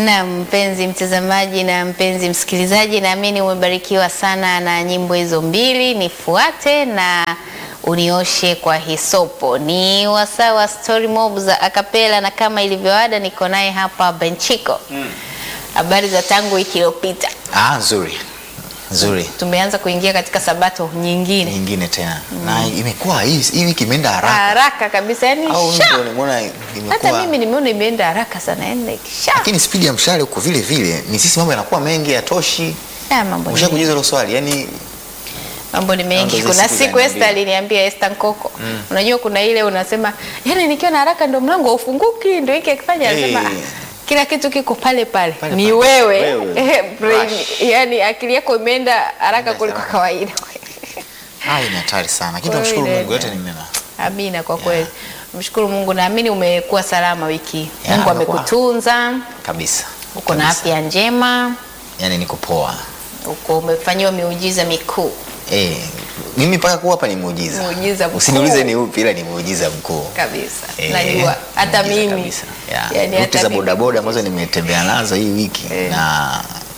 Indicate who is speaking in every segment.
Speaker 1: Na mpenzi mtazamaji na mpenzi msikilizaji, naamini umebarikiwa sana na nyimbo hizo mbili, nifuate na unioshe kwa hisopo. Ni wasaa wa story mob za akapela, na kama ilivyoada niko naye hapa Benchiko. Habari za tangu wiki iliyopita,
Speaker 2: Ah, nzuri nzuri,
Speaker 1: tumeanza kuingia katika sabato nyingine
Speaker 2: nyingine tena na imekuwa hii hii wiki imeenda haraka,
Speaker 1: haraka kabisa, yani
Speaker 2: au
Speaker 1: sha.
Speaker 2: ndio nimeona
Speaker 1: Hata
Speaker 2: imekuwa,
Speaker 1: mimi nimeona imeenda haraka sana, yani sha.
Speaker 2: lakini spidi ya mshale uko vile vile, ni sisi mambo yanakuwa mengi, yatoshi.
Speaker 1: Ya, mambo ni
Speaker 2: Ushakujiuliza hilo swali yani
Speaker 1: mambo ni mengi.
Speaker 2: Mambo
Speaker 1: Kuna
Speaker 2: siku
Speaker 1: siku
Speaker 2: za
Speaker 1: Esther
Speaker 2: niambia.
Speaker 1: aliniambia Esther Nkoko, unajua kuna ile unasema yani nikiwa na haraka ndo mlango haufunguki, ndo hiki akifanya anasema
Speaker 2: Eh.
Speaker 1: "Ah, kila kitu kiko pale pale,
Speaker 2: Pale
Speaker 1: ni
Speaker 2: pale.
Speaker 1: wewe,
Speaker 2: Wewe.
Speaker 1: Eh, brain,
Speaker 2: Rush.
Speaker 1: yani akili yako imeenda haraka
Speaker 2: Imeenda
Speaker 1: kuliko
Speaker 2: haraka.
Speaker 1: kawaida.
Speaker 2: ah, ni hatari sana, lakini
Speaker 1: Kwa hiyo
Speaker 2: tunamshukuru
Speaker 1: ile-
Speaker 2: Mungu, yote ni mema.
Speaker 1: Amina, kwa kweli mshukuru Mungu, naamini umekuwa salama wiki hii.
Speaker 2: Ya,
Speaker 1: Mungu
Speaker 2: amekuwa.
Speaker 1: amekutunza,
Speaker 2: kabisa,
Speaker 1: uko na
Speaker 2: kabisa.
Speaker 1: afya njema,
Speaker 2: yani niko poa
Speaker 1: uko umefanyiwa miujiza mikuu
Speaker 2: eh, mimi mpaka kuwa hapa ni muujiza.
Speaker 1: Muujiza mkuu.
Speaker 2: Usiniulize ni upi, ila ni muujiza mkuu.
Speaker 1: kabisa.
Speaker 2: Eh,
Speaker 1: Najua hata
Speaker 2: muujiza
Speaker 1: mimi
Speaker 2: kabisa. Yeah.
Speaker 1: yani
Speaker 2: Ruti
Speaker 1: hata
Speaker 2: za
Speaker 1: mimi.
Speaker 2: bodaboda ambazo nimetembea nazo hii wiki
Speaker 1: Eh.
Speaker 2: na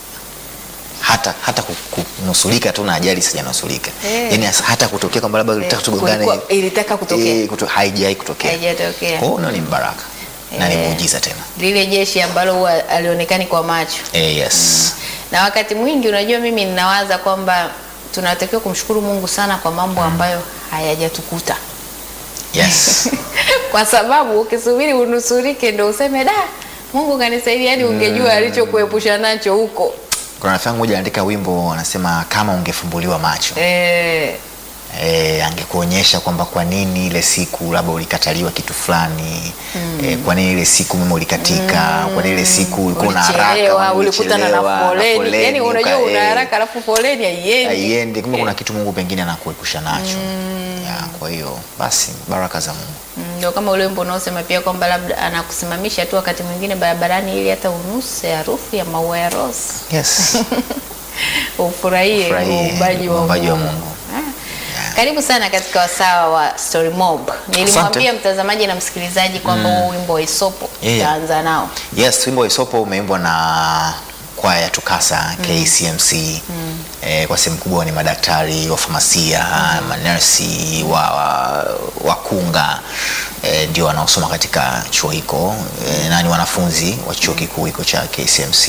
Speaker 2: hata hata ku- kunusulika tu na ajali sijanusulika
Speaker 1: Eh.
Speaker 2: yani hata kutokea kwamba labda ilitaka
Speaker 1: Eh,
Speaker 2: tugongane
Speaker 1: kulikuwa- ilitaka kutokea.
Speaker 2: eh, kuto, haijai kutokea
Speaker 1: Haijatokea.
Speaker 2: kwa hiyo unaona ni mbaraka na ni
Speaker 1: Eh.
Speaker 2: muujiza tena
Speaker 1: lile jeshi ambalo huwa alionekani kwa macho
Speaker 2: eh, yes
Speaker 1: na wakati mwingi unajua mimi ninawaza kwamba tunatakiwa kumshukuru mungu sana kwa mambo ambayo hayajatukuta
Speaker 2: yes
Speaker 1: kwa sababu ukisubiri unusurike ndo useme da mungu kanisaidia yani ungejua alichokuepusha nacho huko
Speaker 2: kuna rafiki yangu moja anaandika wimbo anasema kama ungefumbuliwa macho
Speaker 1: eh,
Speaker 2: e, angekuonyesha kwamba kwa nini ile siku labda ulikataliwa kitu fulani mm. e, kwa nini ile siku mema ulikatika mm. kwa nini ile siku ulikuwa na haraka
Speaker 1: ulichelewa
Speaker 2: ama
Speaker 1: ulikutana na
Speaker 2: ulichelewa,
Speaker 1: foleni yani unajua
Speaker 2: uka-
Speaker 1: una
Speaker 2: eh,
Speaker 1: haraka alafu foleni haiendi
Speaker 2: haiendi kumbe kuna kitu mungu pengine anakuepusha nacho ya, kwa hiyo basi baraka za mungu
Speaker 1: Mm, ndio kama ule wimbo unaosema pia kwamba labda anakusimamisha tu wakati mwingine barabarani ili hata unuse harufu ya maua ya rose
Speaker 2: yes
Speaker 1: ufurahie
Speaker 2: Ufurahie
Speaker 1: uumbaji wa
Speaker 2: uumbaji wa
Speaker 1: Mungu.
Speaker 2: Mungu.
Speaker 1: Ah. Karibu sana katika wasaa wa Story Mob. Nilimwambia mtazamaji na msikilizaji kwamba huu wimbo wa Isopo
Speaker 2: Yeah.
Speaker 1: tutaanza nao.
Speaker 2: yes wimbo wa isopo umeimbwa na kwaya ya tukasa kcmc eh, kwa sehemu kubwa ni madaktari wa famasia manesi wa, wa, wakunga eh, ndio wanaosoma katika chuo hiko eh, na ni wanafunzi wa chuo kikuu hiko cha kcmc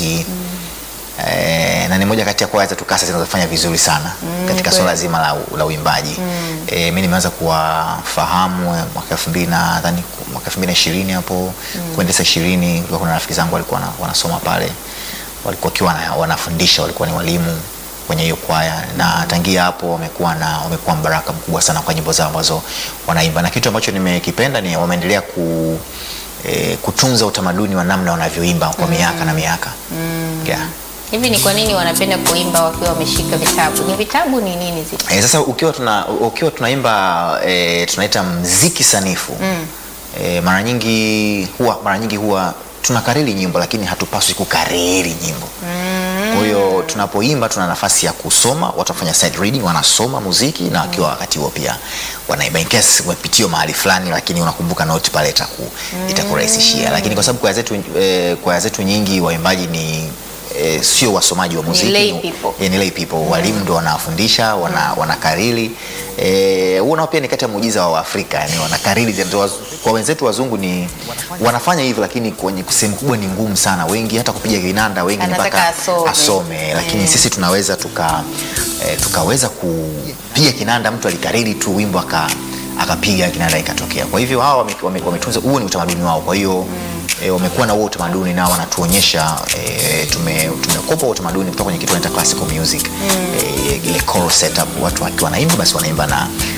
Speaker 2: Eh, na ni moja kati ya kwaya za tukasa zinazofanya vizuri sana katika
Speaker 1: kweli.
Speaker 2: swala zima la, la uimbaji eh, mi nimeanza kuwafahamu eh, mwaka elfu mbili na nadhani ku- mwaka elfu mbili na ishirini hapo kuendesa ishirini kulikuwa kuna rafiki zangu walikuwa wana- wanasoma pale walikuwa wakiwa wana- wanafundisha walikuwa ni walimu kwenye hiyo kwaya na tangia hapo wamekuwa na wamekuwa mbaraka mkubwa sana kwa nyimbo zao ambazo wanaimba na kitu ambacho nimekipenda ni wameendelea ku, eh, kutunza utamaduni wa namna wanavyoimba kwa miaka na miaka yeah.
Speaker 1: Hivi ni kwa nini wanapenda kuimba wakiwa wameshika vitabu? Ni vitabu ni nini zile?
Speaker 2: E, sasa ukiwa tuna ukiwa tunaimba e, tunaita mziki sanifu mm. e, mara nyingi huwa mara nyingi huwa tunakariri nyimbo lakini hatupaswi kukariri nyimbo mm. kwa hiyo tunapoimba tuna nafasi ya kusoma watu wanafanya side reading wanasoma muziki na wakiwa wakati huo pia wanaimba in case umepitiwa mahali fulani lakini unakumbuka note pale itaku, itakurahisishia lakini kwa sababu kwaya zetu e, kwaya zetu nyingi waimbaji ni e, sio wasomaji wa muziki
Speaker 1: lay people.
Speaker 2: Yeah, ni lay people walimu ndo wanafundisha wana, wanakariri eh, huo nao pia ni kati ya muujiza wa Afrika yani wanakariri ndio waz- kwa wenzetu wazungu ni wanafanya hivyo lakini kwenye sehemu kubwa ni ngumu sana wengi hata kupiga kinanda wengi ni
Speaker 1: Anataka
Speaker 2: mpaka
Speaker 1: asome.
Speaker 2: asome lakini sisi tunaweza tuka eh, tukaweza kupiga kinanda mtu alikariri tu wimbo aka akapiga kinanda ikatokea kwa hivyo hawa wame- wame- wametunza huo ni utamaduni wao kwa hiyo e, wamekuwa na huo utamaduni nao wanatuonyesha e, tume, tumekopa huo utamaduni kutoka kwenye kitu wanaita classical music mm. e, ile choral setup watu wakiwa wanaimba basi wanaimba na